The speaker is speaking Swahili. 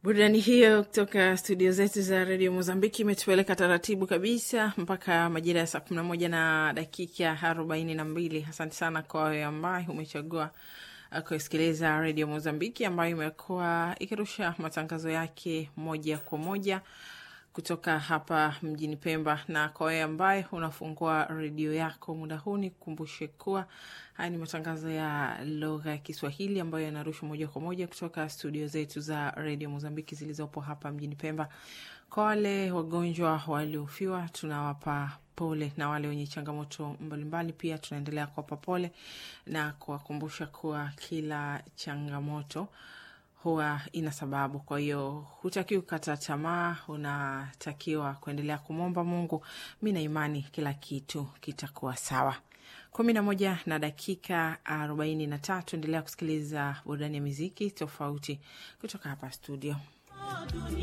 Burudani hiyo kutoka studio zetu za redio Mozambiki imetupeleka taratibu kabisa mpaka majira ya saa kumi na moja na dakika arobaini na mbili. Asante sana kwa wewe ambaye umechagua kusikiliza redio Mozambiki ambayo imekuwa ikirusha matangazo yake moja kwa moja kutoka hapa mjini Pemba. Na kwa wewe ambaye unafungua redio yako muda huu, ni kukumbushe kuwa haya ni matangazo ya lugha ya Kiswahili ambayo yanarushwa moja kwa moja kutoka studio zetu za redio Mozambiki zilizopo hapa mjini Pemba. Kwa wale wagonjwa waliofiwa, tunawapa pole, na wale wenye changamoto mbalimbali mbali, pia tunaendelea kuwapa pole na kuwakumbusha kuwa kila changamoto huwa ina sababu. Kwa hiyo hutakiwi kukata tamaa, unatakiwa kuendelea kumwomba Mungu. Mi na imani kila kitu kitakuwa sawa. kumi na moja na dakika arobaini na tatu. Endelea kusikiliza burudani ya miziki tofauti kutoka hapa studio.